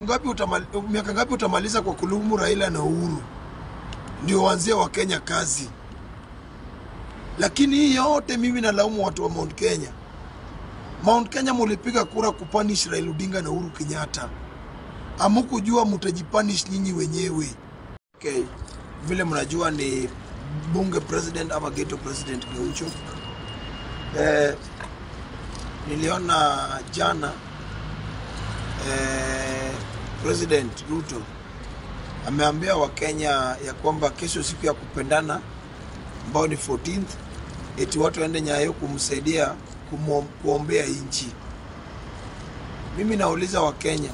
ngapi utamali, miaka ngapi utamaliza kwa kulumu Raila na Uhuru ndio waanzie wa Kenya kazi? Lakini hii yote mimi nalaumu watu wa Mount Kenya. Mount Kenya mulipiga kura kupanish Raila Odinga na Uhuru Kenyatta, amukujua mutajipanish nyinyi wenyewe. Okay. Vile mnajua ni bunge president ama ghetto president Gaucho. Eh, niliona jana eh, President Ruto ameambia Wakenya ya kwamba kesho siku ya kupendana ambao ni 14th eti watu waende Nyayo kumsaidia kumu, kuombea nchi. Mimi nauliza Wakenya,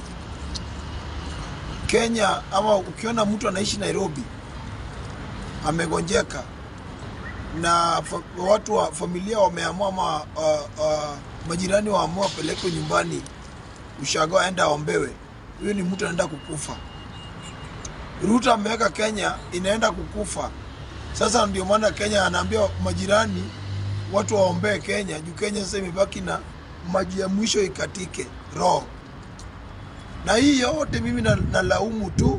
Kenya ama ukiona mtu anaishi Nairobi amegonjeka na fa, watu wa familia wameamua ama uh, uh, majirani waamua apelekwe nyumbani ushago aenda aombewe, huyo ni mtu anaenda kukufa. Ruto ameweka Kenya inaenda kukufa. Sasa ndio maana Kenya anaambia majirani watu waombee Kenya juu Kenya sasa imebaki na maji ya mwisho ikatike roho. Na hii yote mimi na- nalaumu tu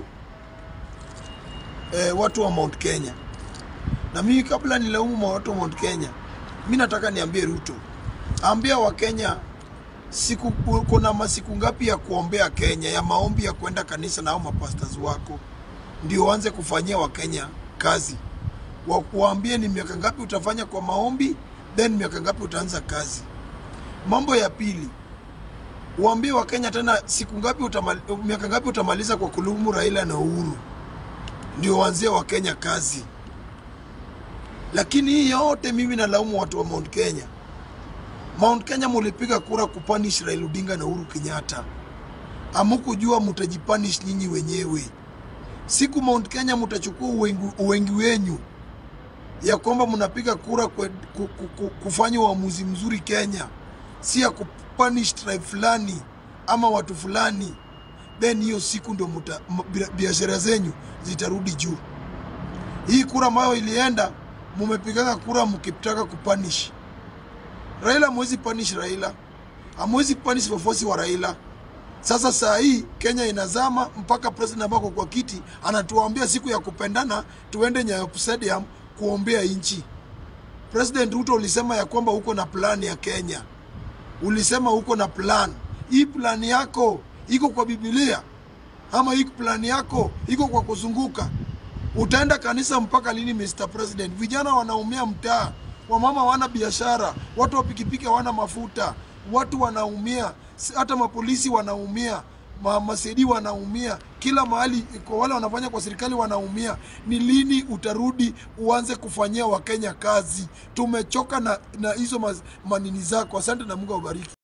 eh, watu wa Mount Kenya. Na mimi kabla nilaumu watu wa Mount Kenya, mi nataka niambie Ruto, ambia Wakenya siku kuna masiku ngapi ya kuombea Kenya, ya maombi ya kwenda kanisa na hao mapastors wako, ndio waanze kufanyia Wakenya kazi. Wakuambie ni miaka ngapi utafanya kwa maombi, then miaka ngapi utaanza kazi. Mambo ya pili, uambie Wakenya tena siku ngapi utamali, miaka ngapi utamaliza kwa kulumu Raila na Uhuru, ndio waanzie Wakenya kazi. Lakini hii yote mimi nalaumu watu wa Mount Kenya. Mount Kenya mulipiga kura kupanish Raila Odinga na Uhuru Kenyatta, amukujua mutajipanish nyinyi wenyewe. Siku Mount Kenya mutachukua uwengi, uwengi wenyu ya kwamba mnapiga kura kwe, ku, ku, ku, kufanya uamuzi mzuri Kenya, si ya kupanish tribe fulani ama watu fulani, then hiyo siku ndo muta- m- bia- biashara zenyu zitarudi juu. Hii kura ambayo ilienda, mumepigaga kura mkitaka kupanish Raila hamwezi punish Raila, hamwezi punish wafuasi wa Raila. Sasa saa hii Kenya inazama mpaka president ambako kwa kiti anatuambia siku ya kupendana tuende Nyayo Stadium kuombea nchi. President Ruto ulisema ya kwamba uko na plan ya Kenya, ulisema uko na plan. Hii plan yako iko kwa Biblia ama hii plan yako iko kwa kuzunguka? Utaenda kanisa mpaka lini, Mr President? Vijana wanaumia mtaa, wamama wana biashara, watu wa pikipiki hawana mafuta, watu wanaumia, s- hata mapolisi wanaumia, ma, masedi wanaumia, kila mahali kwa wale wanafanya kwa serikali wanaumia. Ni lini utarudi uanze kufanyia Wakenya kazi? Tumechoka na na hizo mas- manini zako. Asante na Mungu awabariki.